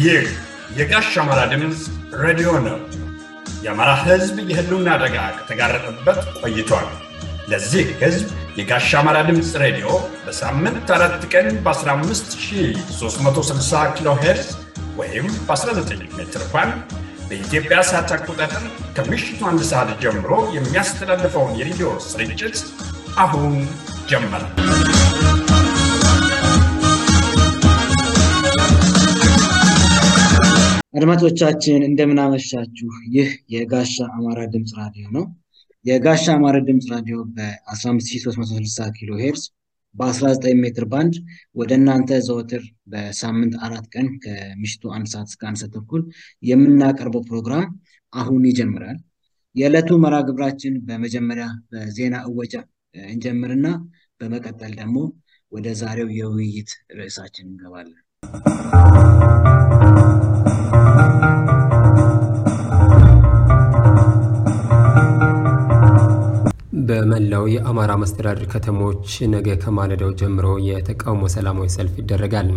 ይህ የጋሽ አማራ ድምፅ ሬዲዮ ነው። የአማራ ሕዝብ የህልውና አደጋ ከተጋረጠበት ቆይቷል። ለዚህ ሕዝብ የጋሽ አማራ ድምፅ ሬዲዮ በሳምንት አራት ቀን በ15360 ኪሎ ሄርዝ ወይም በ19 ሜትር ባንድ በኢትዮጵያ ሰዓት አቆጣጠር ከምሽቱ አንድ ሰዓት ጀምሮ የሚያስተላልፈውን የሬዲዮ ስርጭት አሁን ጀመረ። አድማጮቻችን እንደምናመሻችሁ። ይህ የጋሻ አማራ ድምፅ ራዲዮ ነው። የጋሻ አማራ ድምፅ ራዲዮ በ15360 ኪሎ ሄርዝ በ19 ሜትር ባንድ ወደ እናንተ ዘወትር በሳምንት አራት ቀን ከምሽቱ አንድ ሰዓት እስከ አንድ ሰዓት ተኩል የምናቀርበው ፕሮግራም አሁን ይጀምራል። የዕለቱ መርሃ ግብራችን በመጀመሪያ በዜና እወጃ እንጀምርና በመቀጠል ደግሞ ወደ ዛሬው የውይይት ርዕሳችን እንገባለን። በመላው የአማራ መስተዳድር ከተሞች ነገ ከማለዳው ጀምሮ የተቃውሞ ሰላማዊ ሰልፍ ይደረጋል።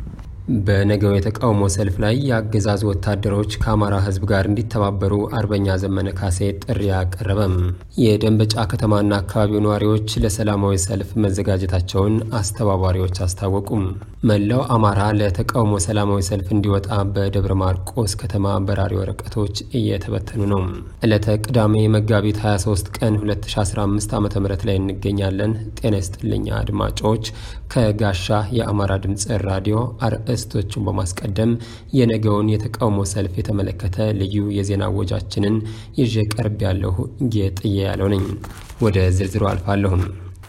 በነገው የተቃውሞ ሰልፍ ላይ የአገዛዙ ወታደሮች ከአማራ ሕዝብ ጋር እንዲተባበሩ አርበኛ ዘመነ ካሴ ጥሪ አቀረበም። የደንበጫ ከተማና አካባቢው ነዋሪዎች ለሰላማዊ ሰልፍ መዘጋጀታቸውን አስተባባሪዎች አስታወቁም። መላው አማራ ለተቃውሞ ሰላማዊ ሰልፍ እንዲወጣ በደብረ ማርቆስ ከተማ በራሪ ወረቀቶች እየተበተኑ ነው። ዕለተ ቅዳሜ መጋቢት 23 ቀን 2015 ዓ ም ላይ እንገኛለን። ጤና ይስጥልኛ አድማጮች። ከጋሻ የአማራ ድምፅ ራዲዮ አርዕስቶቹን በማስቀደም የነገውን የተቃውሞ ሰልፍ የተመለከተ ልዩ የዜና ወጃችንን ይዤ ቀርብ ያለሁ ጌጥዬ ያለው ነኝ። ወደ ዝርዝሩ አልፋለሁም።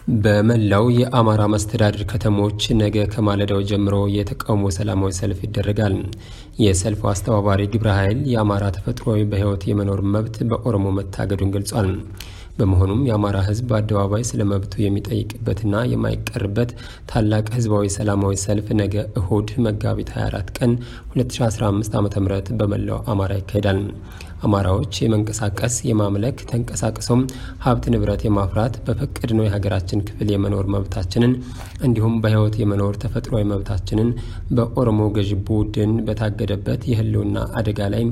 በመላው የአማራ መስተዳድር ከተሞች ነገ ከማለዳው ጀምሮ የተቃውሞ ሰላማዊ ሰልፍ ይደረጋል። የሰልፉ አስተባባሪ ግብረ ኃይል የአማራ ተፈጥሯዊ በሕይወት የመኖር መብት በኦሮሞ መታገዱን ገልጿል። በመሆኑም የአማራ ሕዝብ በአደባባይ ስለ መብቱ የሚጠይቅበትና የማይቀርበት ታላቅ ህዝባዊ ሰላማዊ ሰልፍ ነገ እሁድ መጋቢት 24 ቀን 2015 ዓ ም በመላው አማራ ይካሄዳል። አማራዎች የመንቀሳቀስ የማምለክ ተንቀሳቅሶም ሀብት ንብረት የማፍራት በፈቀድነው የሀገራችን ክፍል የመኖር መብታችንን እንዲሁም በህይወት የመኖር ተፈጥሯዊ መብታችንን በኦሮሞ ገዢ ቡድን በታገደበት የህልውና አደጋ ላይ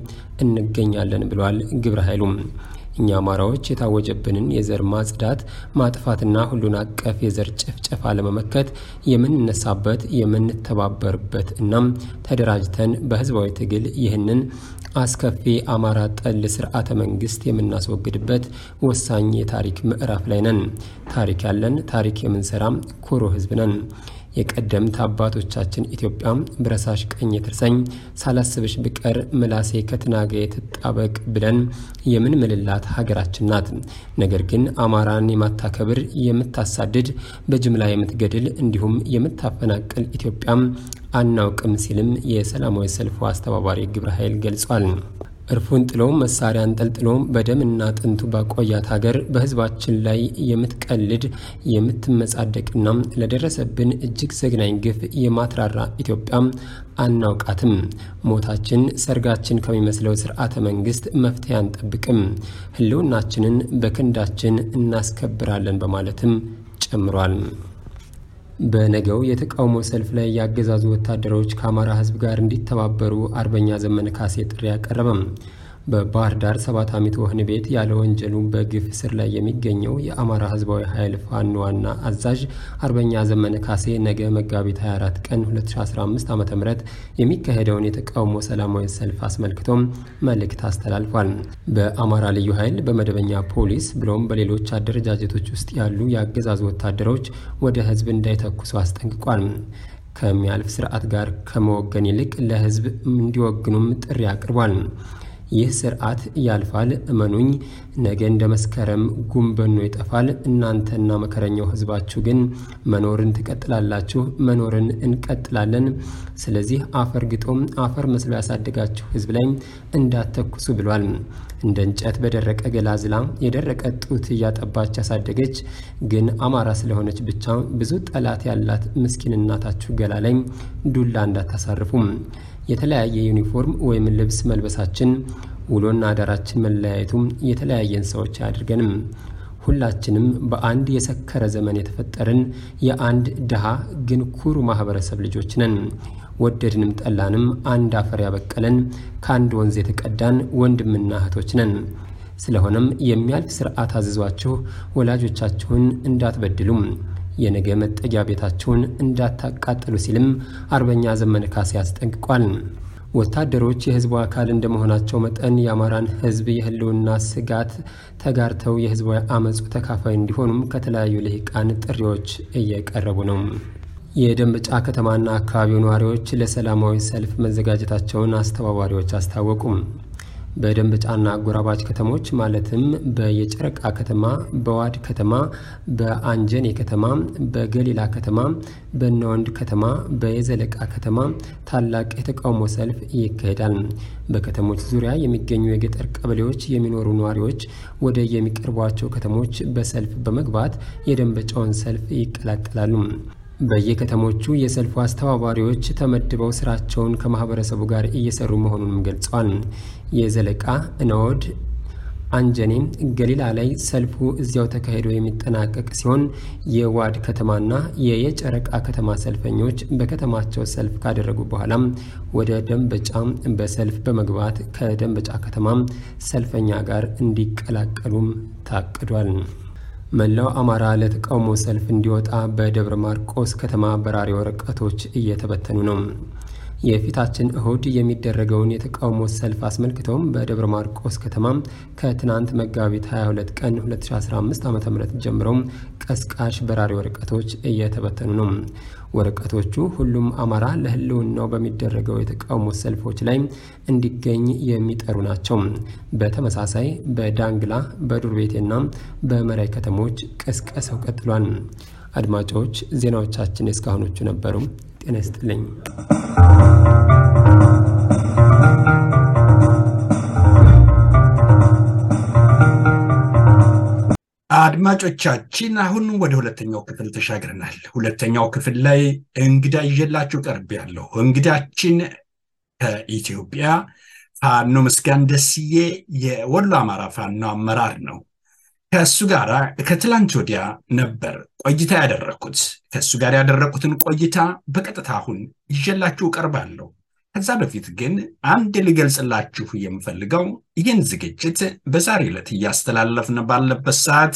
እንገኛለን ብሏል ግብረ ኃይሉም። እኛ አማራዎች የታወጀብንን የዘር ማጽዳት ማጥፋትና ሁሉን አቀፍ የዘር ጭፍጨፋ ለመመከት የምንነሳበት የምንተባበርበት እናም ተደራጅተን በህዝባዊ ትግል ይህንን አስከፊ አማራ ጠል ስርዓተ መንግስት የምናስወግድበት ወሳኝ የታሪክ ምዕራፍ ላይ ነን። ታሪክ ያለን ታሪክ የምንሰራም ኩሩ ህዝብ ነን። የቀደምት አባቶቻችን ኢትዮጵያ ብረሳሽ ቀኝ ትርሰኝ ሳላስብሽ ብቀር ምላሴ ከትናገ የትጣበቅ ብለን የምንምልላት ሀገራችን ናት። ነገር ግን አማራን የማታከብር የምታሳድድ፣ በጅምላ የምትገድል እንዲሁም የምታፈናቅል ኢትዮጵያም አናውቅም ሲልም የሰላማዊ ሰልፉ አስተባባሪ ግብረ ኃይል ገልጿል። እርፉን ጥሎ መሳሪያ አንጠልጥሎ በደምና አጥንቱ ባቆያት ሀገር በህዝባችን ላይ የምትቀልድ የምትመጻደቅና ለደረሰብን እጅግ ዘግናኝ ግፍ የማትራራ ኢትዮጵያም አናውቃትም። ሞታችን ሰርጋችን ከሚመስለው ስርዓተ መንግስት መፍትሄ አንጠብቅም። ህልውናችንን በክንዳችን እናስከብራለን በማለትም ጨምሯል። በነገው የተቃውሞ ሰልፍ ላይ ያገዛዙ ወታደሮች ከአማራ ህዝብ ጋር እንዲተባበሩ አርበኛ ዘመነ ካሴ ጥሪ አቀረበም። በባህር ዳር ሰባት ዓመት ወህኒ ቤት ያለ ወንጀሉ በግፍ ስር ላይ የሚገኘው የአማራ ህዝባዊ ኃይል ፋኖ ዋና አዛዥ አርበኛ ዘመነ ካሴ ነገ መጋቢት 24 ቀን 2015 ዓ ም የሚካሄደውን የተቃውሞ ሰላማዊ ሰልፍ አስመልክቶም መልእክት አስተላልፏል። በአማራ ልዩ ኃይል በመደበኛ ፖሊስ ብሎም በሌሎች አደረጃጀቶች ውስጥ ያሉ የአገዛዙ ወታደሮች ወደ ህዝብ እንዳይተኩሱ አስጠንቅቋል። ከሚያልፍ ስርዓት ጋር ከመወገን ይልቅ ለህዝብ እንዲወግኑም ጥሪ አቅርቧል። ይህ ስርዓት ያልፋል፣ እመኑኝ። ነገ እንደ መስከረም ጉንበኖ ይጠፋል። እናንተና መከረኛው ህዝባችሁ ግን መኖርን ትቀጥላላችሁ፣ መኖርን እንቀጥላለን። ስለዚህ አፈር ግጦም አፈር መስሎ ያሳደጋችሁ ህዝብ ላይ እንዳተኩሱ ብሏል። እንደ እንጨት በደረቀ ገላ ዝላ የደረቀ ጡት እያጠባች ያሳደገች ግን አማራ ስለሆነች ብቻ ብዙ ጠላት ያላት ምስኪን እናታችሁ ገላ ላይ ዱላ እንዳታሳርፉም። የተለያየ ዩኒፎርም ወይም ልብስ መልበሳችን ውሎና አዳራችን መለያየቱም የተለያየን ሰዎች አያድርገንም። ሁላችንም በአንድ የሰከረ ዘመን የተፈጠርን የአንድ ድሃ ግን ኩሩ ማህበረሰብ ልጆች ነን። ወደድንም ጠላንም አንድ አፈር ያበቀለን ከአንድ ወንዝ የተቀዳን ወንድምና እህቶች ነን። ስለሆነም የሚያልፍ ስርዓት አዝዟችሁ ወላጆቻችሁን እንዳትበድሉም የነገ መጠጊያ ቤታችሁን እንዳታቃጥሉ ሲልም አርበኛ ዘመነ ካሴ አስጠንቅቋል። ወታደሮች የህዝቡ አካል እንደመሆናቸው መጠን የአማራን ህዝብ የህልውና ስጋት ተጋርተው የህዝባዊ አመፁ ተካፋይ እንዲሆኑም ከተለያዩ ልሂቃን ጥሪዎች እየቀረቡ ነው። የደንበጫ ከተማና አካባቢው ነዋሪዎች ለሰላማዊ ሰልፍ መዘጋጀታቸውን አስተባባሪዎች አስታወቁም። በደንበጫና አጎራባች ከተሞች ማለትም በየጨረቃ ከተማ፣ በዋድ ከተማ፣ በአንጀኔ ከተማ፣ በገሊላ ከተማ፣ በነወንድ ከተማ፣ በየዘለቃ ከተማ ታላቅ የተቃውሞ ሰልፍ ይካሄዳል። በከተሞች ዙሪያ የሚገኙ የገጠር ቀበሌዎች የሚኖሩ ነዋሪዎች ወደ የሚቀርቧቸው ከተሞች በሰልፍ በመግባት የደንበጫውን ሰልፍ ይቀላቀላሉ። በየከተሞቹ የሰልፉ አስተባባሪዎች ተመድበው ስራቸውን ከማህበረሰቡ ጋር እየሰሩ መሆኑንም ገልጸዋል። የዘለቃ እነወድ አንጀኔ ገሊላ ላይ ሰልፉ እዚያው ተካሂዶ የሚጠናቀቅ ሲሆን የዋድ ከተማና የየጨረቃ ከተማ ሰልፈኞች በከተማቸው ሰልፍ ካደረጉ በኋላም ወደ ደንበጫ በሰልፍ በመግባት ከደንበጫ ከተማ ሰልፈኛ ጋር እንዲቀላቀሉም ታቅዷል። መላው አማራ ለተቃውሞ ሰልፍ እንዲወጣ በደብረ ማርቆስ ከተማ በራሪ ወረቀቶች እየተበተኑ ነው። የፊታችን እሁድ የሚደረገውን የተቃውሞ ሰልፍ አስመልክተውም በደብረ ማርቆስ ከተማ ከትናንት መጋቢት 22 ቀን 2015 ዓ ም ጀምረው ቀስቃሽ በራሪ ወረቀቶች እየተበተኑ ነው። ወረቀቶቹ ሁሉም አማራ ለሕልውናው በሚደረገው የተቃውሞ ሰልፎች ላይ እንዲገኝ የሚጠሩ ናቸው። በተመሳሳይ በዳንግላ በዱር ቤቴና በመራይ ከተሞች ቅስቀሳው ቀጥሏል። አድማጮች ዜናዎቻችን እስካሁኖቹ ነበሩ። ጤና ይስጥልኝ። አድማጮቻችን አሁን ወደ ሁለተኛው ክፍል ተሻግረናል። ሁለተኛው ክፍል ላይ እንግዳ ይዤላችሁ ቀርብ ያለሁ እንግዳችን ከኢትዮጵያ ፋኖ ምስጋን ደስዬ የወሎ አማራ ፋኖ አመራር ነው። ከእሱ ጋር ከትላንት ወዲያ ነበር ቆይታ ያደረግኩት። ከእሱ ጋር ያደረግኩትን ቆይታ በቀጥታ አሁን ይዤላችሁ ቀርባለሁ። ከዛ በፊት ግን አንድ ልገልጽላችሁ የምፈልገው ይህን ዝግጅት በዛሬ ዕለት እያስተላለፍን ባለበት ሰዓት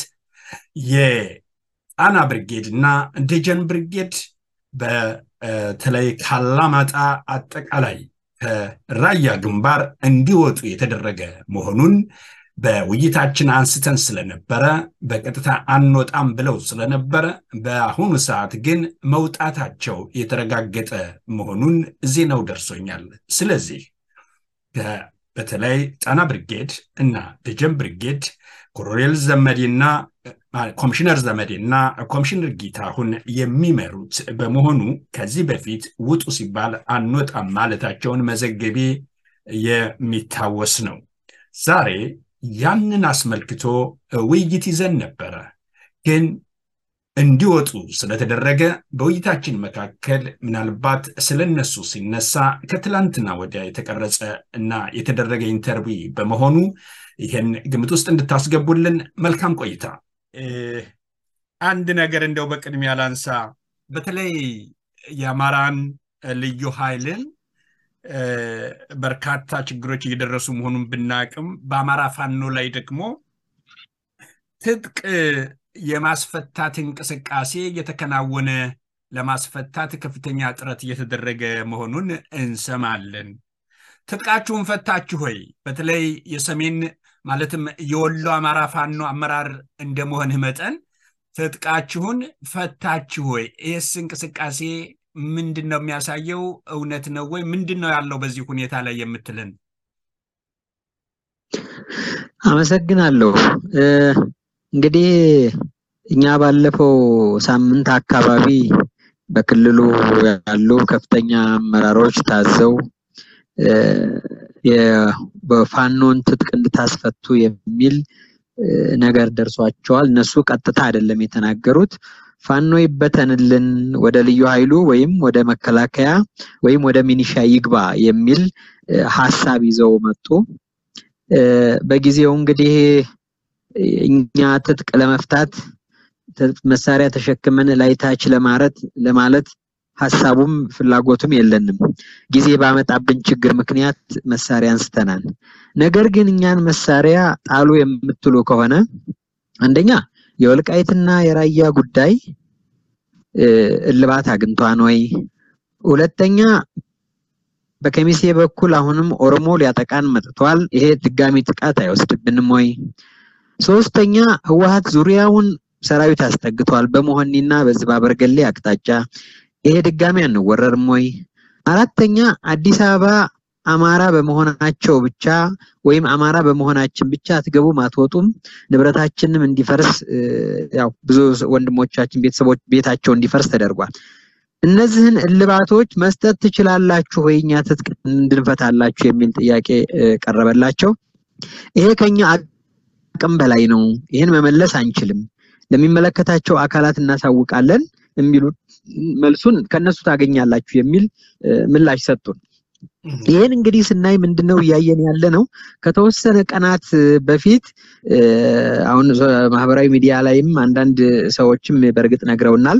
የጣና ብርጌድ እና ደጀን ብርጌድ በተለይ ካላማጣ አጠቃላይ ከራያ ግንባር እንዲወጡ የተደረገ መሆኑን በውይይታችን አንስተን ስለነበረ በቀጥታ አንወጣም ብለው ስለነበረ በአሁኑ ሰዓት ግን መውጣታቸው የተረጋገጠ መሆኑን ዜናው ደርሶኛል። ስለዚህ በተለይ ጣና ብርጌድ እና ደጀን ብርጌድ ኮሎኔል ዘመዴና ኮሚሽነር ዘመዴና ኮሚሽነር ጌታሁን የሚመሩት በመሆኑ ከዚህ በፊት ውጡ ሲባል አንወጣም ማለታቸውን መዘገቤ የሚታወስ ነው። ዛሬ ያንን አስመልክቶ ውይይት ይዘን ነበረ። ግን እንዲወጡ ስለተደረገ በውይይታችን መካከል ምናልባት ስለነሱ ሲነሳ ከትላንትና ወዲያ የተቀረጸ እና የተደረገ ኢንተርቪው በመሆኑ ይህን ግምት ውስጥ እንድታስገቡልን መልካም ቆይታ። አንድ ነገር እንደው በቅድሚያ ላንሳ። በተለይ የአማራን ልዩ ኃይልን በርካታ ችግሮች እየደረሱ መሆኑን ብናቅም በአማራ ፋኖ ላይ ደግሞ ትጥቅ የማስፈታት እንቅስቃሴ እየተከናወነ ለማስፈታት ከፍተኛ ጥረት እየተደረገ መሆኑን እንሰማለን። ትጥቃችሁን ፈታችሁ ሆይ? በተለይ የሰሜን ማለትም የወሎ አማራ ፋኖ አመራር እንደመሆንህ መጠን ትጥቃችሁን ፈታችሁ ሆይ? ይህስ እንቅስቃሴ ምንድን ነው የሚያሳየው? እውነት ነው ወይ? ምንድን ነው ያለው በዚህ ሁኔታ ላይ የምትልን? አመሰግናለሁ። እንግዲህ እኛ ባለፈው ሳምንት አካባቢ በክልሉ ያሉ ከፍተኛ አመራሮች ታዘው በፋኖን ትጥቅ እንድታስፈቱ የሚል ነገር ደርሷቸዋል። እነሱ ቀጥታ አይደለም የተናገሩት ፋኖ ይበተንልን ወደ ልዩ ኃይሉ ወይም ወደ መከላከያ ወይም ወደ ሚኒሻ ይግባ የሚል ሀሳብ ይዘው መጡ። በጊዜው እንግዲህ እኛ ትጥቅ ለመፍታት መሳሪያ ተሸክመን ላይታች ለማረት ለማለት ሀሳቡም ፍላጎቱም የለንም። ጊዜ ባመጣብን ችግር ምክንያት መሳሪያ አንስተናል። ነገር ግን እኛን መሳሪያ ጣሉ የምትሉ ከሆነ አንደኛ የወልቃይትና የራያ ጉዳይ እልባት አግኝቷን ወይ? ሁለተኛ በከሚሴ በኩል አሁንም ኦሮሞ ሊያጠቃን መጥቷል። ይሄ ድጋሚ ጥቃት አይወስድብንም ወይ? ሶስተኛ ህወሓት ዙሪያውን ሰራዊት አስጠግቷል በመሆኒና በዚህ በአበርገሌ አቅጣጫ ይሄ ድጋሚ አንወረርም ወይ? አራተኛ አዲስ አበባ አማራ በመሆናቸው ብቻ ወይም አማራ በመሆናችን ብቻ አትገቡም አትወጡም፣ ንብረታችንም እንዲፈርስ ያው ብዙ ወንድሞቻችን ቤተሰቦች ቤታቸው እንዲፈርስ ተደርጓል። እነዚህን እልባቶች መስጠት ትችላላችሁ ወይ እኛ ትጥቅ እንድንፈታላችሁ የሚል ጥያቄ ቀረበላቸው። ይሄ ከኛ አቅም በላይ ነው፣ ይህን መመለስ አንችልም፣ ለሚመለከታቸው አካላት እናሳውቃለን የሚሉ መልሱን ከነሱ ታገኛላችሁ የሚል ምላሽ ሰጡን። ይህን እንግዲህ ስናይ ምንድነው እያየን ያለ ነው። ከተወሰነ ቀናት በፊት አሁን ማህበራዊ ሚዲያ ላይም አንዳንድ ሰዎችም በእርግጥ ነግረውናል።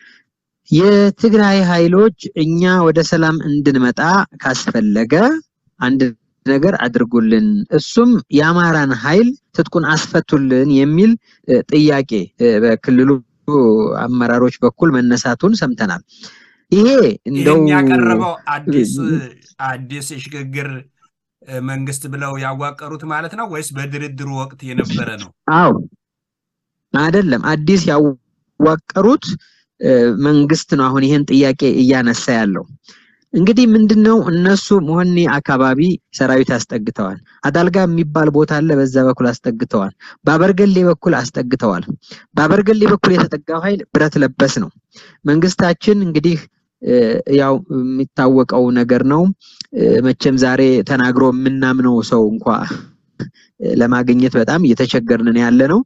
የትግራይ ኃይሎች እኛ ወደ ሰላም እንድንመጣ ካስፈለገ አንድ ነገር አድርጉልን፣ እሱም የአማራን ኃይል ትጥቁን አስፈቱልን የሚል ጥያቄ በክልሉ አመራሮች በኩል መነሳቱን ሰምተናል። ይሄ እንደው ያቀረበው አዲስ አዲስ የሽግግር መንግስት ብለው ያዋቀሩት ማለት ነው ወይስ በድርድሩ ወቅት የነበረ ነው? አዎ አይደለም፣ አዲስ ያዋቀሩት መንግስት ነው። አሁን ይሄን ጥያቄ እያነሳ ያለው እንግዲህ ምንድን ነው እነሱ መሆኒ አካባቢ ሰራዊት አስጠግተዋል። አዳልጋ የሚባል ቦታ አለ፣ በዛ በኩል አስጠግተዋል። በአበርገሌ በኩል አስጠግተዋል። በአበርገሌ በኩል የተጠጋው ኃይል ብረት ለበስ ነው። መንግስታችን እንግዲህ ያው የሚታወቀው ነገር ነው። መቼም ዛሬ ተናግሮ የምናምነው ሰው እንኳ ለማግኘት በጣም እየተቸገርን ያለ ነው።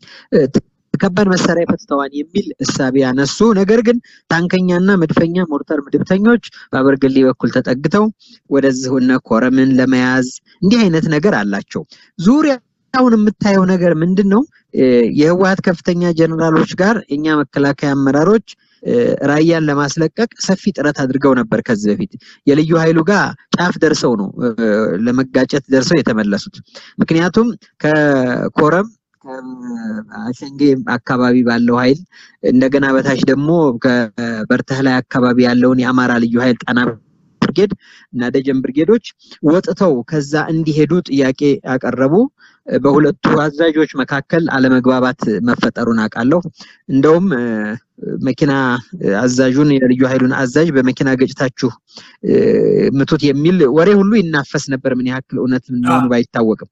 ከባድ መሳሪያ ፈትተዋል የሚል እሳቤ ያነሱ። ነገር ግን ታንከኛና መድፈኛ ሞርተር ምድብተኞች በአበርገሌ በኩል ተጠግተው ወደዚህ እነ ኮረምን ለመያዝ እንዲህ አይነት ነገር አላቸው። ዙሪያውን የምታየው ነገር ምንድን ነው? የህወሓት ከፍተኛ ጀነራሎች ጋር የኛ መከላከያ አመራሮች ራያን ለማስለቀቅ ሰፊ ጥረት አድርገው ነበር። ከዚህ በፊት የልዩ ኃይሉ ጋር ጫፍ ደርሰው ነው ለመጋጨት ደርሰው የተመለሱት። ምክንያቱም ከኮረም ከአሸንጌ አካባቢ ባለው ኃይል እንደገና በታች ደግሞ ከበርተህ ላይ አካባቢ ያለውን የአማራ ልዩ ኃይል ጣና ብርጌድ እና ደጀን ብርጌዶች ወጥተው ከዛ እንዲሄዱ ጥያቄ ያቀረቡ በሁለቱ አዛዦች መካከል አለመግባባት መፈጠሩን አውቃለሁ። እንደውም መኪና አዛዡን የልዩ ኃይሉን አዛዥ በመኪና ገጭታችሁ ምቱት የሚል ወሬ ሁሉ ይናፈስ ነበር። ምን ያክል እውነት እንደሆኑ ባይታወቅም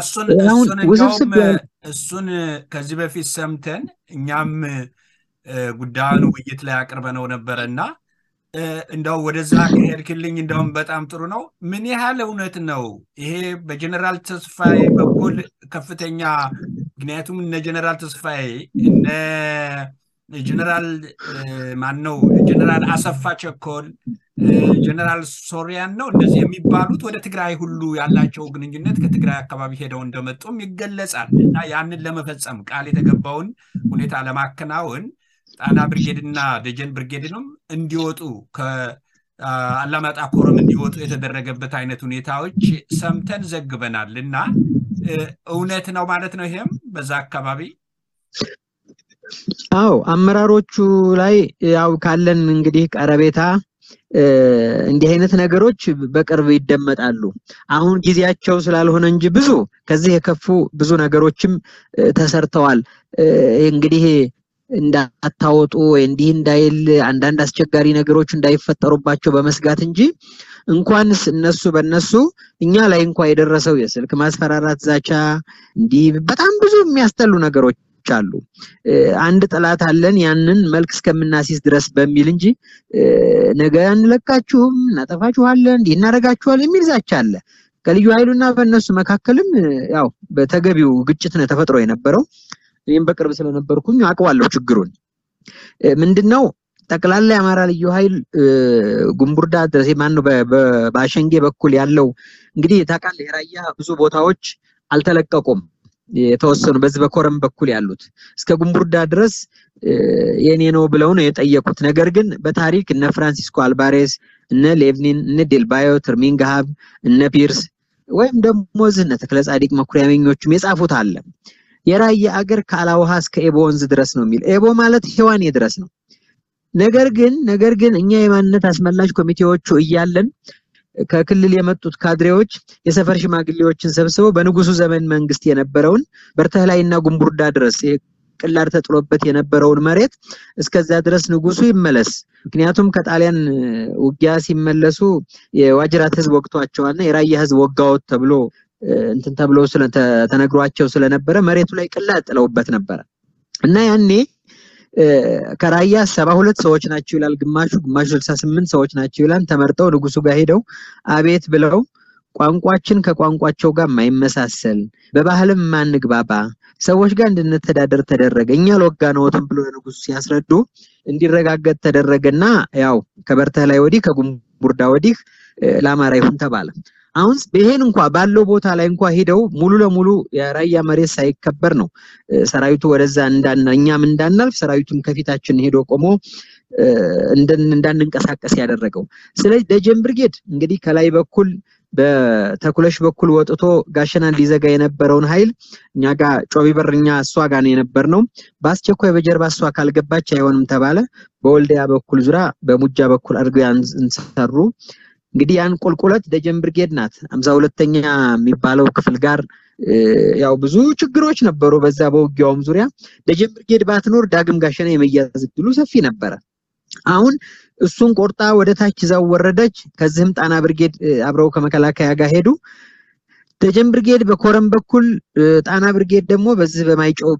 እሱን ከዚህ በፊት ሰምተን እኛም ጉዳዩን ውይይት ላይ አቅርበነው ነበረ እና እንደው ወደዛ ከሄድክልኝ እንደውም በጣም ጥሩ ነው። ምን ያህል እውነት ነው ይሄ በጀነራል ተስፋዬ በኩል ከፍተኛ ምክንያቱም እነ ጀነራል ተስፋዬ እነ ጀነራል ማን ነው ጀነራል አሰፋ ቸኮል ጀነራል ሶሪያን ነው እንደዚህ የሚባሉት ወደ ትግራይ ሁሉ ያላቸው ግንኙነት ከትግራይ አካባቢ ሄደው እንደመጡም ይገለጻል እና ያንን ለመፈጸም ቃል የተገባውን ሁኔታ ለማከናወን ጣና ብርጌድና ደጀን ብርጌድንም እንዲወጡ ከአላማጣ ኮረም እንዲወጡ የተደረገበት አይነት ሁኔታዎች ሰምተን ዘግበናል እና እውነት ነው ማለት ነው። ይሄም በዛ አካባቢ አዎ፣ አመራሮቹ ላይ ያው ካለን እንግዲህ ቀረቤታ እንዲህ አይነት ነገሮች በቅርብ ይደመጣሉ። አሁን ጊዜያቸው ስላልሆነ እንጂ ብዙ ከዚህ የከፉ ብዙ ነገሮችም ተሰርተዋል። እንግዲህ እንዳታወጡ ወይ እንዲህ እንዳይል አንዳንድ አስቸጋሪ ነገሮች እንዳይፈጠሩባቸው በመስጋት እንጂ እንኳንስ እነሱ በነሱ እኛ ላይ እንኳ የደረሰው የስልክ ማስፈራራት፣ ዛቻ እንዲህ በጣም ብዙ የሚያስጠሉ ነገሮች አሉ። አንድ ጠላት አለን ያንን መልክ እስከምናሲስ ድረስ በሚል እንጂ ነገ አንለቃችሁም፣ እናጠፋችኋለን፣ እንዲህ እናደርጋችኋል የሚል ዛቻ አለ። ከልዩ ኃይሉና በእነሱ መካከልም ያው በተገቢው ግጭት ነው ተፈጥሮ የነበረው። እኔም በቅርብ ስለነበርኩኝ አውቀዋለሁ ችግሩን። ምንድነው ጠቅላላ የአማራ ልዩ ኃይል ጉምቡርዳ ድረስ ማነው በአሸንጌ በኩል ያለው እንግዲህ ታውቃለህ፣ የራያ ብዙ ቦታዎች አልተለቀቁም። የተወሰኑ በዚህ በኮረም በኩል ያሉት እስከ ጉምቡርዳ ድረስ የኔ ነው ብለው ነው የጠየቁት። ነገር ግን በታሪክ እነ ፍራንሲስኮ አልባሬስ፣ እነ ሌቭኒን፣ እነ ዴልባዮ ትርሚንግሃብ፣ እነ ፒርስ ወይም ደግሞ እዚህ እነ ተክለ ጻዲቅ መኩሪያመኞቹም የጻፉት አለ። የራያ አገር ከአላውሃ እስከ ኤቦ ወንዝ ድረስ ነው የሚል ኤቦ ማለት ሔዋኔ ድረስ ነው። ነገር ግን ነገር ግን እኛ የማንነት አስመላሽ ኮሚቴዎቹ እያለን ከክልል የመጡት ካድሬዎች የሰፈር ሽማግሌዎችን ሰብስበው በንጉሱ ዘመን መንግስት የነበረውን በርተህላይና ጉምቡርዳ ድረስ ቅላር ተጥሎበት የነበረውን መሬት እስከዛ ድረስ ንጉሱ ይመለስ። ምክንያቱም ከጣሊያን ውጊያ ሲመለሱ የዋጅራት ህዝብ ወግቷቸዋልና የራያ ህዝብ ወጋዎት ተብሎ እንትን ተብሎ ተነግሯቸው ስለነበረ መሬቱ ላይ ቅላር ጥለውበት ነበረ እና ያኔ ከራያ ሰባ ሁለት ሰዎች ናቸው ይላል ግማሹ፣ ግማሹ ስልሳ ስምንት ሰዎች ናቸው ይላል። ተመርጠው ንጉሱ ጋር ሄደው አቤት ብለው ቋንቋችን ከቋንቋቸው ጋር የማይመሳሰል በባህልም ማንግባባ ሰዎች ጋር እንድንተዳደር ተደረገ። እኛ ለወጋ ነዎትም ብሎ ለንጉሱ ሲያስረዱ እንዲረጋገጥ ተደረገና ያው ከበርተህ ላይ ወዲህ ከጉምቡርዳ ወዲህ ለአማራ ይሁን ተባለ። አሁን ይሄን እንኳ ባለው ቦታ ላይ እንኳ ሄደው ሙሉ ለሙሉ የራያ መሬት ሳይከበር ነው ሰራዊቱ ወደዛ እንዳና እኛም እንዳናልፍ ሰራዊቱም ከፊታችን ሄዶ ቆሞ እንዳንንቀሳቀስ ያደረገው። ስለዚህ ደጀን ብርጌድ እንግዲህ ከላይ በኩል በተኩለሽ በኩል ወጥቶ ጋሸናን ሊዘጋ የነበረውን ኃይል እኛ ጋር ጮቢ በር እኛ እሷ ጋር ነው የነበር ነው። በአስቸኳይ በጀርባ እሷ ካልገባች አይሆንም ተባለ። በወልዲያ በኩል ዙራ በሙጃ በኩል አድርገው ያን እንሰሩ። እንግዲህ ያን ቁልቁለት ደጀን ብርጌድ ናት። አምሳ ሁለተኛ የሚባለው ክፍል ጋር ያው ብዙ ችግሮች ነበሩ። በዛ በውጊያውም ዙሪያ ደጀን ብርጌድ ባትኖር ዳግም ጋሸና የመያዝ እድሉ ሰፊ ነበረ። አሁን እሱን ቆርጣ ወደ ታች ይዛው ወረደች። ከዚህም ጣና ብርጌድ አብረው ከመከላከያ ጋር ሄዱ። ደጀን ብርጌድ በኮረም በኩል ጣና ብርጌድ ደግሞ በዚህ በማይጨው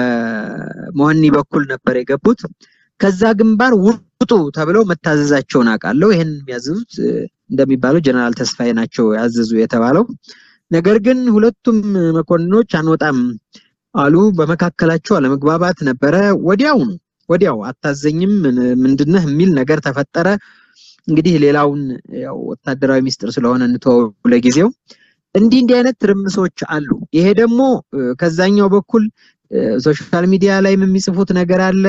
በመሆኒ በኩል ነበር የገቡት። ከዛ ግንባር ውጡ ተብለው መታዘዛቸውን አውቃለሁ። ይህን የሚያዘዙት እንደሚባለው ጀነራል ተስፋዬ ናቸው ያዘዙ የተባለው። ነገር ግን ሁለቱም መኮንኖች አንወጣም አሉ። በመካከላቸው አለመግባባት ነበረ። ወዲያውኑ ወዲያው አታዘኝም ምንድነህ የሚል ነገር ተፈጠረ። እንግዲህ ሌላውን ያው ወታደራዊ ሚስጥር ስለሆነ እንተወው ለጊዜው። እንዲህ እንዲህ አይነት ትርምሶች አሉ። ይሄ ደግሞ ከዛኛው በኩል ሶሻል ሚዲያ ላይ የሚጽፉት ነገር አለ፣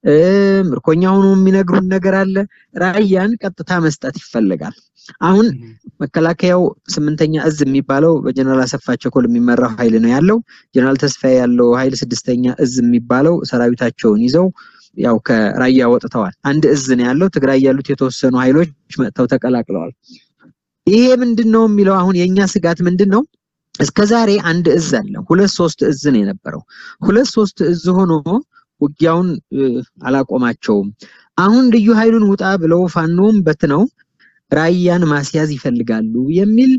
ምርኮኛ ሆኖ የሚነግሩን ነገር አለ። ራያን ቀጥታ መስጠት ይፈልጋል። አሁን መከላከያው ስምንተኛ እዝ የሚባለው በጀነራል አሰፋ ቸኮል የሚመራው ኃይል ነው ያለው። ጀነራል ተስፋዬ ያለው ኃይል ስድስተኛ እዝ የሚባለው ሰራዊታቸውን ይዘው ያው ከራያ ወጥተዋል። አንድ እዝ ነው ያለው። ትግራይ ያሉት የተወሰኑ ኃይሎች መጥተው ተቀላቅለዋል። ይሄ ምንድን ነው የሚለው አሁን የእኛ ስጋት ምንድን ነው? እስከ ዛሬ አንድ እዝ አለ። ሁለት ሶስት እዝ ነው የነበረው። ሁለት ሶስት እዝ ሆኖ ውጊያውን አላቆማቸውም። አሁን ልዩ ኃይሉን ውጣ ብለው ፋኖም በትነው ራያን ማስያዝ ይፈልጋሉ የሚል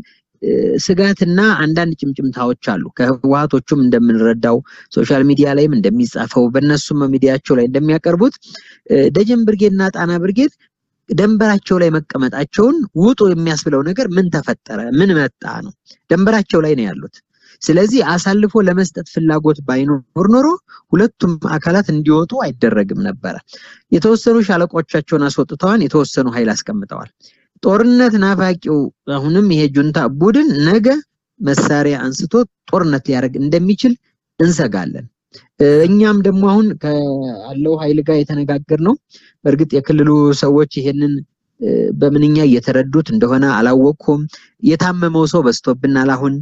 ስጋትና አንዳንድ ጭምጭምታዎች አሉ። ከህወሓቶቹም እንደምንረዳው ሶሻል ሚዲያ ላይም እንደሚጻፈው በእነሱም ሚዲያቸው ላይ እንደሚያቀርቡት ደጀን ብርጌድ እና ጣና ብርጌድ ደንበራቸው ላይ መቀመጣቸውን ውጡ የሚያስብለው ነገር ምን ተፈጠረ? ምን መጣ ነው። ደንበራቸው ላይ ነው ያሉት። ስለዚህ አሳልፎ ለመስጠት ፍላጎት ባይኖር ኖሮ ሁለቱም አካላት እንዲወጡ አይደረግም ነበረ። የተወሰኑ ሻለቆቻቸውን አስወጥተዋል፣ የተወሰኑ ኃይል አስቀምጠዋል። ጦርነት ናፋቂው አሁንም ይሄ ጁንታ ቡድን ነገ መሳሪያ አንስቶ ጦርነት ሊያደርግ እንደሚችል እንሰጋለን። እኛም ደግሞ አሁን ካለው ኃይል ጋር የተነጋገር ነው። በእርግጥ የክልሉ ሰዎች ይሄንን በምንኛ እየተረዱት እንደሆነ አላወቅኩም። የታመመው ሰው በዝቶብናል። አሁን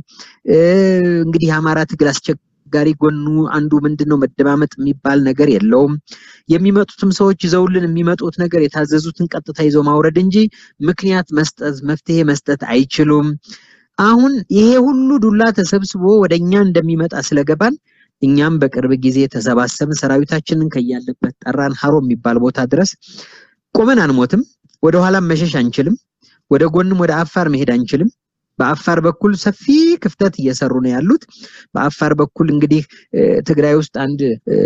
እንግዲህ የአማራ ትግል አስቸጋሪ ጎኑ አንዱ ምንድን ነው? መደማመጥ የሚባል ነገር የለውም። የሚመጡትም ሰዎች ይዘውልን የሚመጡት ነገር የታዘዙትን ቀጥታ ይዘው ማውረድ እንጂ ምክንያት መስጠት መፍትሄ መስጠት አይችሉም። አሁን ይሄ ሁሉ ዱላ ተሰብስቦ ወደኛ እንደሚመጣ ስለገባን እኛም በቅርብ ጊዜ ተሰባሰብን። ሰራዊታችንን ከያለበት ጠራን። ሀሮ የሚባል ቦታ ድረስ ቆመን አንሞትም። ወደ ኋላም መሸሽ አንችልም። ወደ ጎንም ወደ አፋር መሄድ አንችልም። በአፋር በኩል ሰፊ ክፍተት እየሰሩ ነው ያሉት። በአፋር በኩል እንግዲህ ትግራይ ውስጥ አንድ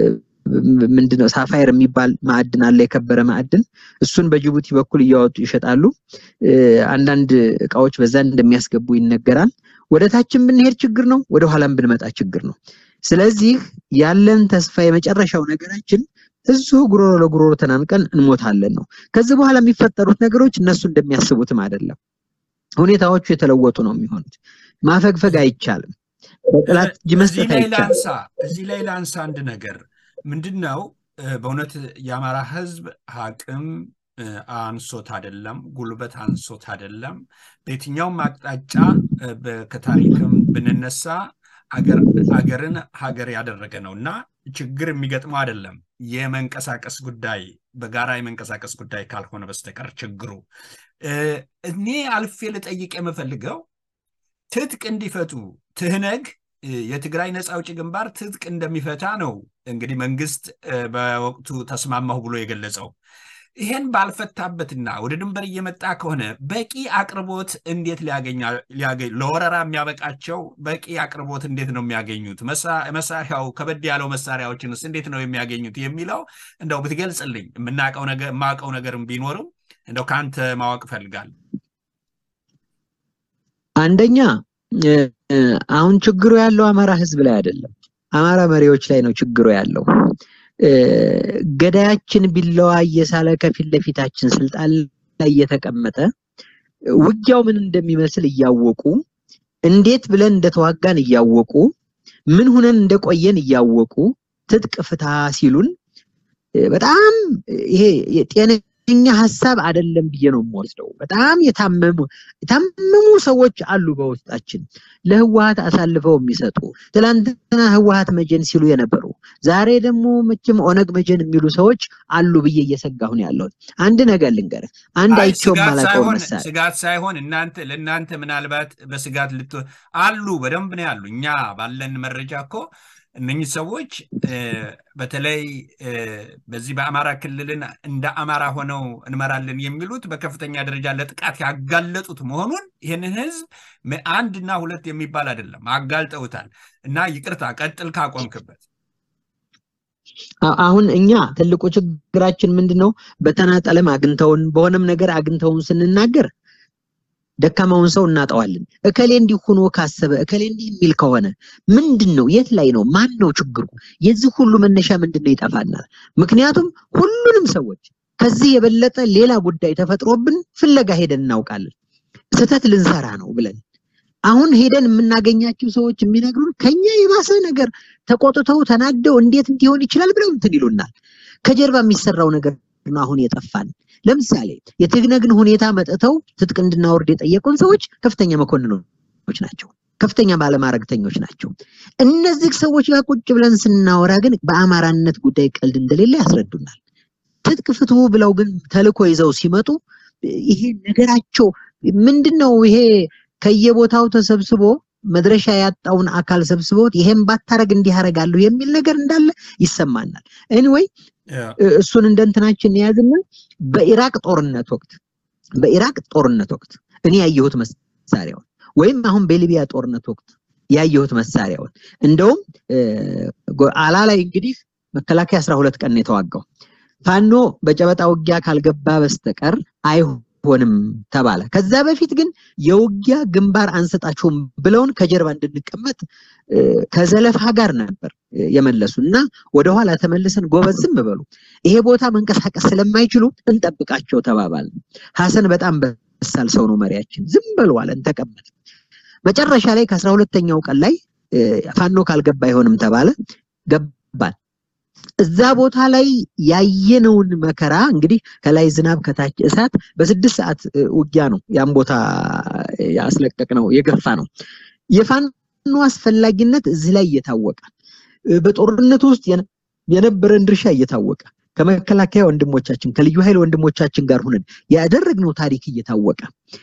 ምንድነው ሳፋየር የሚባል ማዕድን አለ፣ የከበረ ማዕድን። እሱን በጅቡቲ በኩል እያወጡ ይሸጣሉ። አንዳንድ እቃዎች በዛ እንደሚያስገቡ ይነገራል። ወደ ታችን ብንሄድ ችግር ነው፣ ወደ ኋላም ብንመጣ ችግር ነው። ስለዚህ ያለን ተስፋ የመጨረሻው ነገራችን እዚሁ ጉሮሮ ለጉሮሮ ተናንቀን እንሞታለን ነው። ከዚህ በኋላ የሚፈጠሩት ነገሮች እነሱ እንደሚያስቡትም አይደለም። ሁኔታዎቹ የተለወጡ ነው የሚሆኑት። ማፈግፈግ አይቻልም። በጠላት እጅ መስጠት እዚህ ላይ አይቻልም። ላንሳ እዚህ ላይ ላንሳ አንድ ነገር ምንድን ነው እ፣ በእውነት የአማራ ህዝብ አቅም እ፣ አንሶት አይደለም፣ ጉልበት አንሶት አይደለም። በየትኛውም አቅጣጫ እ፣ በ- ከታሪክም ብንነሳ አገር- አገርን ሀገር ያደረገ ነው እና ችግር የሚገጥመው አይደለም የመንቀሳቀስ ጉዳይ በጋራ የመንቀሳቀስ ጉዳይ ካልሆነ በስተቀር ችግሩ እ፣ እኔ አልፌ ልጠይቅ የምፈልገው ትጥቅ እንዲፈቱ ትህነግ እ፣ የትግራይ ነፃ አውጪ ግንባር ትጥቅ እንደሚፈታ ነው እንግዲህ መንግስት እ፣ በወቅቱ ተስማማሁ ብሎ የገለጸው። ይሄን ባልፈታበትና ወደ ድንበር እየመጣ ከሆነ በቂ አቅርቦት እንዴት ሊያገኛ ሊያገኝ ለወረራ የሚያበቃቸው በቂ አቅርቦት እንዴት ነው የሚያገኙት? መሳ- መሳሪያው ከበድ ያለው መሳሪያዎችንስ እንዴት ነው የሚያገኙት የሚለው እንደው ብትገልጽልኝ የምናውቀው ነገር የማውቀው ነገርም ቢኖርም እንደው ከአንተ ማወቅ እፈልጋለሁ። አንደኛ እ፣ እ፣ አሁን ችግሩ ያለው አማራ ህዝብ ላይ አይደለም፣ አማራ መሪዎች ላይ ነው ችግሩ ያለው። እ፣ ገዳያችን ቢለዋ እየሳለ ከፊት ለፊታችን ስልጣን ላይ እየተቀመጠ ውጊያው ምን እንደሚመስል እያወቁ እንዴት ብለን እንደተዋጋን እያወቁ ምን ሁነን እንደቆየን እያወቁ ትጥቅ ፍታ ሲሉን እ፣ በጣም ይሄ የጤነኛ ሀሳብ አይደለም ብዬ ነው የምወስደው። በጣም የታመሙ የታመሙ ሰዎች አሉ በውስጣችን ለህወሀት አሳልፈው የሚሰጡ ትላንትና ህወሀት መጀን ሲሉ የነበሩ ዛሬ ደግሞ መቼም ኦነግ መጀን የሚሉ ሰዎች አሉ ብዬ እየሰጋሁ ነው ያለሁት። አንድ ነገር ልንገርህ፣ አንድ አይ አይቼው ስጋት የማላውቀው ሳይሆን መሳሪያ ስጋት ሳይሆን እናንተ ለእናንተ ምናልባት በስጋት ልት አሉ በደንብ ነው ያሉ። እኛ ባለን መረጃ እኮ እነኚህ ሰዎች እ፣ በተለይ እ፣ በዚህ በአማራ ክልልን እንደ አማራ ሆነው እንመራለን የሚሉት በከፍተኛ ደረጃ ለጥቃት ያጋለጡት መሆኑን ይህንን ህዝብ ም- አንድና ሁለት የሚባል አይደለም አጋልጠውታል። እና ይቅርታ ቀጥል ካቆምክበት። አ- አሁን እኛ ትልቁ ችግራችን ምንድን ነው? በተናጠለም አግኝተውን በሆነም ነገር አግኝተውን ስንናገር ደካማውን ሰው እናጠዋለን። እከሌ እንዲህ ሆኖ ካሰበ እከሌ እንዲህ የሚል ከሆነ ምንድን ነው? የት ላይ ነው? ማን ነው ችግሩ? የዚህ ሁሉ መነሻ ምንድን ነው? ይጠፋናል። ምክንያቱም ሁሉንም ሰዎች ከዚህ የበለጠ ሌላ ጉዳይ ተፈጥሮብን ፍለጋ ሄደን እናውቃለን። ስህተት ልንሰራ ነው ብለን አሁን ሄደን የምናገኛቸው ሰዎች የሚነግሩን ከኛ የባሰ ነገር ተቆጥተው ተናደው እንዴት እንዲሆን ይችላል ብለው እንትን ይሉናል። ከጀርባ የሚሰራው ነገር ነው አሁን የጠፋን። ለምሳሌ የትግነግን ሁኔታ መጥተው ትጥቅ እንድናወርድ የጠየቁን ሰዎች ከፍተኛ መኮንኖች ናቸው፣ ከፍተኛ ባለማዕረግተኞች ናቸው። እነዚህ ሰዎች ጋር ቁጭ ብለን ስናወራ ግን በአማራነት ጉዳይ ቀልድ እንደሌለ ያስረዱናል። ትጥቅ ፍትሁ ብለው ግን ተልኮ ይዘው ሲመጡ ይሄ ነገራቸው ምንድን ነው? ይሄ ከየቦታው ተሰብስቦ መድረሻ ያጣውን አካል ሰብስበውት ይሄን ባታረግ እንዲህ አደርጋለሁ የሚል ነገር እንዳለ ይሰማናል። ኤኒዌይ እሱን እንደ እንትናችን የያዝና በኢራቅ ጦርነት ወቅት በኢራቅ ጦርነት ወቅት እኔ ያየሁት መሳሪያውን ወይም አሁን በሊቢያ ጦርነት ወቅት ያየሁት መሳሪያውን እንደውም አላ ላይ እንግዲህ መከላከያ አስራ ሁለት ቀን ነው የተዋጋው። ፋኖ በጨበጣ ውጊያ ካልገባ በስተቀር አይሆንም ተባለ። ከዛ በፊት ግን የውጊያ ግንባር አንሰጣቸውም ብለውን ከጀርባ እንድንቀመጥ ከዘለፋ ጋር ነበር የመለሱ እና ወደኋላ ተመልሰን ጎበዝ ዝም በሉ ይሄ ቦታ መንቀሳቀስ ስለማይችሉ እንጠብቃቸው ተባባል። ሀሰን በጣም በሳል ሰው ነው መሪያችን። ዝም በሉ አለን፣ ተቀመጥ። መጨረሻ ላይ ከአስራ ሁለተኛው ቀን ላይ ፋኖ ካልገባ አይሆንም ተባለ። ገባን። እዛ ቦታ ላይ ያየነውን መከራ እንግዲህ ከላይ ዝናብ ከታች እሳት በስድስት ሰዓት ውጊያ ነው ያን ቦታ ያስለቀቅ ነው የገፋ ነው። የፋኖ አስፈላጊነት እዚህ ላይ እየታወቀ በጦርነቱ ውስጥ የነበረን ድርሻ እየታወቀ ከመከላከያ ወንድሞቻችን ከልዩ ኃይል ወንድሞቻችን ጋር ሁነን ያደረግነው ታሪክ እየታወቀ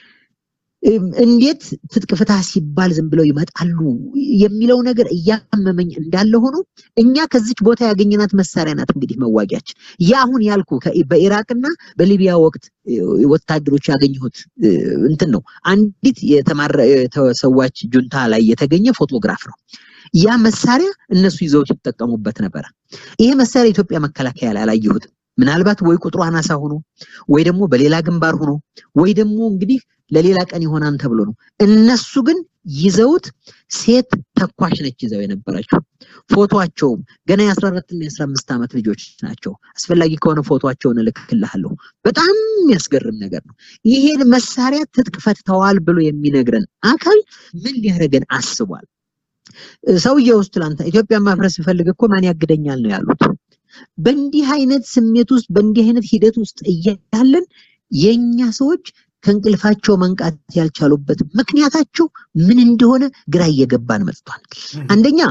እንዴት ትጥቅ ፍታ ሲባል ዝም ብለው ይመጣሉ የሚለው ነገር እያመመኝ እንዳለ ሆኖ እኛ ከዚች ቦታ ያገኘናት መሳሪያ ናት እንግዲህ መዋጊያችን። ያ አሁን ያልኩ በኢራቅና በሊቢያ ወቅት ወታደሮች ያገኘሁት እንትን ነው። አንዲት የተሰዋች ጁንታ ላይ የተገኘ ፎቶግራፍ ነው። ያ መሳሪያ እነሱ ይዘውት ይጠቀሙበት ነበረ። ይሄ መሳሪያ ኢትዮጵያ መከላከያ ላይ አላየሁትም። ምናልባት ወይ ቁጥሩ አናሳ ሆኖ ወይ ደግሞ በሌላ ግንባር ሆኖ ወይ ደግሞ እንግዲህ ለሌላ ቀን ይሆናን ተብሎ ነው። እነሱ ግን ይዘውት ሴት ተኳሽ ነች ይዘው የነበረችው። ፎቶቸውም ገና የ14 እና የ15 ዓመት ልጆች ናቸው። አስፈላጊ ከሆነ ፎቶቸውን እልክልሃለሁ። በጣም የሚያስገርም ነገር ነው። ይሄን መሳሪያ ትጥቅ ፈትተዋል ብሎ የሚነግረን አካል ምን ሊያደርገን አስቧል? ሰውየው ውስጥ ትላንት ኢትዮጵያን ማፍረስ ስፈልግ እኮ ማን ያግደኛል ነው ያሉት። በእንዲህ አይነት ስሜት ውስጥ በእንዲህ አይነት ሂደት ውስጥ እያለን የኛ ሰዎች ከእንቅልፋቸው መንቃት ያልቻሉበት ምክንያታቸው ምን እንደሆነ ግራ እየገባን መጥቷል። አንደኛ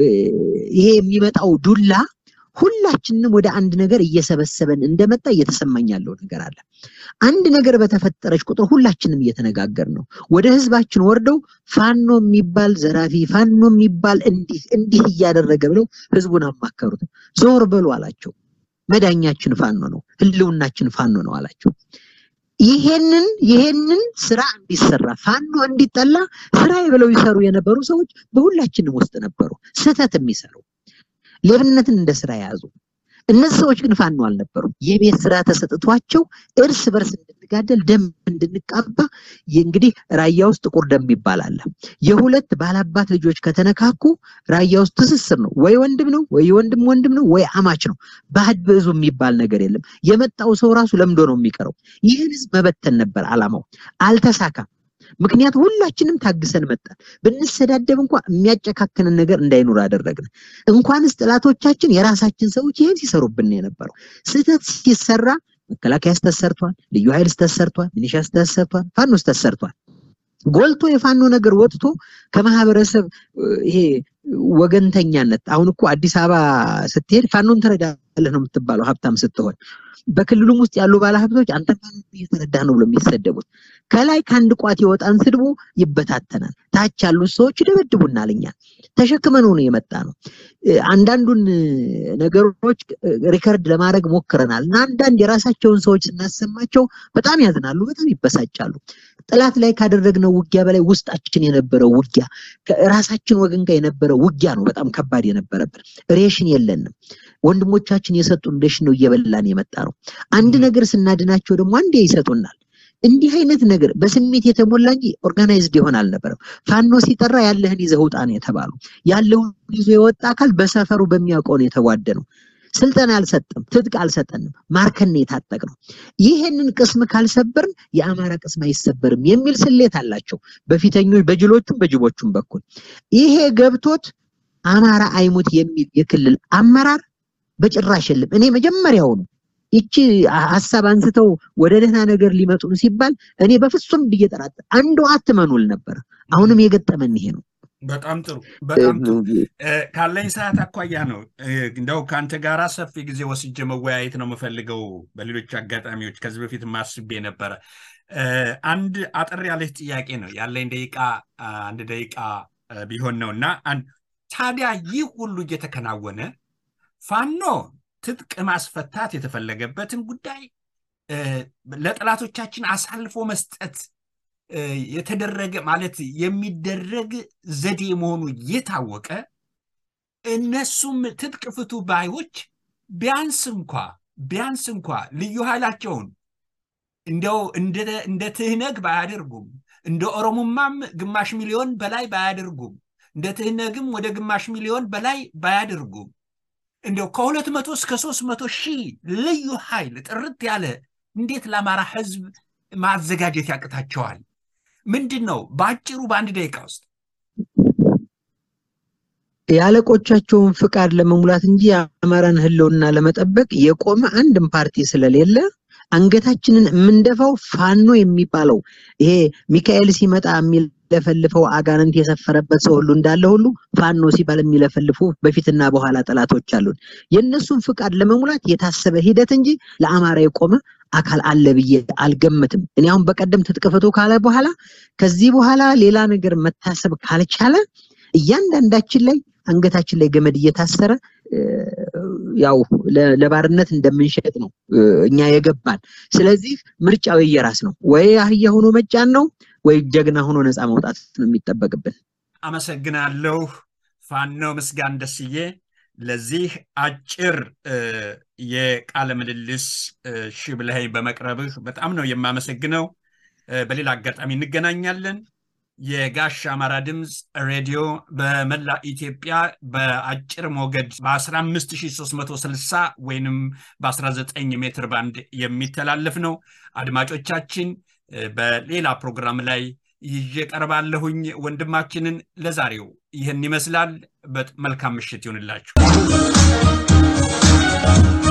ይሄ የሚመጣው ዱላ ሁላችንም ወደ አንድ ነገር እየሰበሰበን እንደመጣ እየተሰማኝ ያለው ነገር አለ። አንድ ነገር በተፈጠረች ቁጥር ሁላችንም እየተነጋገር ነው። ወደ ህዝባችን ወርደው ፋኖ የሚባል ዘራፊ፣ ፋኖ የሚባል እንዲህ እንዲህ እያደረገ ብለው ህዝቡን አማከሩት። ዞር በሉ አላቸው። መዳኛችን ፋኖ ነው፣ ህልውናችን ፋኖ ነው አላቸው። ይሄንን ይሄንን ስራ እንዲሰራ ፋኖ እንዲጠላ ስራ ብለው ይሰሩ የነበሩ ሰዎች በሁላችንም ውስጥ ነበሩ፣ ስህተት የሚሰሩ ሌብነትን እንደ ስራ የያዙ እነዚህ ሰዎች ግን ፋኖ አልነበሩም። የቤት ስራ ተሰጥቷቸው እርስ በርስ እንድንጋደል ደም እንድንቃባ እንግዲህ ራያ ውስጥ ጥቁር ደም ይባላል። የሁለት ባላባት ልጆች ከተነካኩ ራያ ውስጥ ትስስር ነው። ወይ ወንድም ነው፣ ወይ ወንድም ወንድም ነው፣ ወይ አማች ነው። ባህድ ብዙ የሚባል ነገር የለም። የመጣው ሰው ራሱ ለምዶ ነው የሚቀረው። ይህን ህዝብ መበተን ነበር አላማው፣ አልተሳካም። ምክንያቱም ሁላችንም ታግሰን መጣን። ብንሰዳደብ እንኳ የሚያጨካክንን ነገር እንዳይኖር አደረግን። እንኳንስ ጥላቶቻችን የራሳችን ሰዎች ይህን ሲሰሩብን የነበረው ስህተት ሲሰራ መከላከያ ስተሰርቷል፣ ልዩ ኃይል ስተሰርቷል፣ ሚኒሻ ስተሰርቷል፣ ፋኖ ስተሰርቷል። ጎልቶ የፋኖ ነገር ወጥቶ ከማህበረሰብ ይሄ ወገንተኛነት አሁን እኮ አዲስ አበባ ስትሄድ ፋኖን ትረዳለህ ነው የምትባለው ሀብታም ስትሆን በክልሉም ውስጥ ያሉ ባለሀብቶች አንተ እየተረዳ ነው ብሎ የሚሰደቡት ከላይ ከአንድ ቋት የወጣን ስድቦ ይበታተናል። ታች ያሉት ሰዎች ይደበድቡናል። እኛ ተሸክመነው ነው የመጣ ነው። አንዳንዱን ነገሮች ሪከርድ ለማድረግ ሞክረናል እና አንዳንድ የራሳቸውን ሰዎች ስናሰማቸው በጣም ያዝናሉ፣ በጣም ይበሳጫሉ። ጠላት ላይ ካደረግነው ውጊያ በላይ ውስጣችን የነበረው ውጊያ ራሳችን ወገን ጋር የነበረው ውጊያ ነው በጣም ከባድ የነበረብን። ሬሽን የለንም። ወንድሞቻችን የሰጡን ሬሽን ነው እየበላን የመጣ ነው። አንድ ነገር ስናድናቸው ደግሞ አንዴ ይሰጡናል። እንዲህ አይነት ነገር በስሜት የተሞላ እንጂ ኦርጋናይዝድ ይሆን አልነበረም። ፋኖ ሲጠራ ያለህን ይዘህ ውጣ ነው የተባሉ። ያለውን ይዞ የወጣ አካል በሰፈሩ በሚያውቀው ነው የተዋደነው። ስልጠና አልሰጠም፣ ትጥቅ አልሰጠንም፣ ማርከን የታጠቅ ነው። ይሄንን ቅስም ካልሰበርን የአማራ ቅስም አይሰበርም የሚል ስሌት አላቸው በፊተኞች በጅሎቹም በጅቦቹም በኩል ይሄ ገብቶት አማራ አይሙት የሚል የክልል አመራር በጭራሽ የለም። እኔ መጀመሪያውኑ ይቺ ሀሳብ አንስተው ወደ ደህና ነገር ሊመጡ ነው ሲባል እኔ በፍጹም ብዬ ጠራጠር አንዱ አትመኑል ነበር። አሁንም የገጠመን ይሄ ነው። በጣም ጥሩ በጣም ጥሩ። ካለኝ ሰዓት አኳያ ነው እንደው ከአንተ ጋራ ሰፊ ጊዜ ወስጄ መወያየት ነው የምፈልገው። በሌሎች አጋጣሚዎች ከዚህ በፊት ማስቤ ነበረ። አንድ አጠር ያለች ጥያቄ ነው ያለኝ፣ ደቂቃ አንድ ደቂቃ ቢሆን ነው እና ታዲያ ይህ ሁሉ እየተከናወነ ፋኖ ትጥቅ ማስፈታት የተፈለገበትን ጉዳይ ለጠላቶቻችን አሳልፎ መስጠት የተደረገ ማለት የሚደረግ ዘዴ መሆኑ እየታወቀ እነሱም ትጥቅ ፍቱ ባዮች ቢያንስ እንኳ ቢያንስ እንኳ ልዩ ኃይላቸውን እንደው እንደ ትህነግ ባያደርጉም እንደ ኦሮሞማም ግማሽ ሚሊዮን በላይ ባያደርጉም እንደ ትህነግም ወደ ግማሽ ሚሊዮን በላይ ባያደርጉም እንዲያው ከሁለት መቶ እስከ ሶስት መቶ ሺህ ልዩ ኃይል ጥርት ያለ እንዴት ለአማራ ህዝብ ማዘጋጀት ያቅታቸዋል? ምንድን ነው በአጭሩ በአንድ ደቂቃ ውስጥ የአለቆቻቸውን ፍቃድ ለመሙላት እንጂ የአማራን ህልውና ለመጠበቅ የቆመ አንድም ፓርቲ ስለሌለ አንገታችንን የምንደፋው ፋኖ የሚባለው ይሄ ሚካኤል ሲመጣ የሚለፈልፈው አጋንንት የሰፈረበት ሰው ሁሉ እንዳለ ሁሉ ፋኖ ሲባል የሚለፈልፉ በፊትና በኋላ ጠላቶች አሉን። የእነሱን ፍቃድ ለመሙላት የታሰበ ሂደት እንጂ ለአማራ የቆመ አካል አለ ብዬ አልገምትም። እኔ አሁን በቀደም ትጥቅ ፍቱ ካለ በኋላ ከዚህ በኋላ ሌላ ነገር መታሰብ ካልቻለ እያንዳንዳችን ላይ አንገታችን ላይ ገመድ እየታሰረ ያው ለባርነት እንደምንሸጥ ነው እኛ የገባን። ስለዚህ ምርጫው የየራስ ነው። ወይ አህያ ሆኖ መጫን ነው ወይ ጀግና ሆኖ ነፃ መውጣት ነው የሚጠበቅብን። አመሰግናለሁ ፋኖ ምስጋን ደስዬ ለዚህ አጭር የቃለ ምልልስ ሺ ብለኸኝ በመቅረብህ በጣም ነው የማመሰግነው። በሌላ አጋጣሚ እንገናኛለን። የጋሽ አማራ ድምፅ ሬዲዮ በመላ ኢትዮጵያ በአጭር ሞገድ በ15360 ወይንም በ19 ሜትር ባንድ የሚተላለፍ ነው። አድማጮቻችን በሌላ ፕሮግራም ላይ ይዤ ቀርባለሁኝ። ወንድማችንን ለዛሬው ይህን ይመስላል። መልካም ምሽት ይሁንላችሁ።